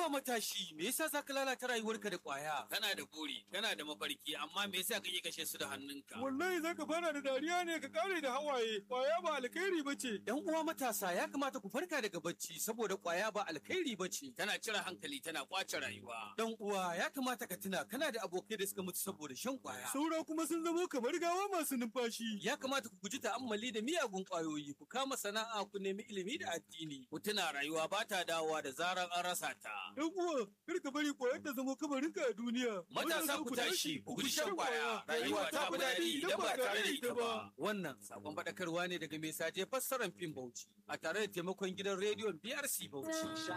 Haba matashi, me yasa za ka lalata rayuwarka da ƙwaya? Kana da buri, kana da mafarki, amma me yasa kake kashe su da hannunka? Wallahi za ka fara da dariya ne ka kare da hawaye, ƙwaya ba alkhairi ba ce. ‘Yan uwa matasa ya kamata ku farka daga bacci saboda ƙwaya ba alkhairi ba ce. Tana cire hankali, tana kwace rayuwa. Dan uwa ya kamata ka tuna kana da abokai da suka mutu saboda shan ƙwaya. Saura kuma sun zamo kamar gawa masu numfashi. Ya kamata ku guji ta'ammali da miyagun ƙwayoyi, ku kama sana'a ku nemi ilimi da addini. Ku tuna rayuwa ba ta dawowa da zarar an rasa ta. Ɗan uwa, kar ka bari ƙwayar ta zamo kamarinka a duniya. Matasa ku tashi, ku guji shan kwaya. Rayuwa ta fi daɗi idan ba tare da ita ba. Wannan sakon faɗakarwa ne daga mai saje fassarar fim Bauchi a tare da taimakon gidan rediyon BRC Bauchi.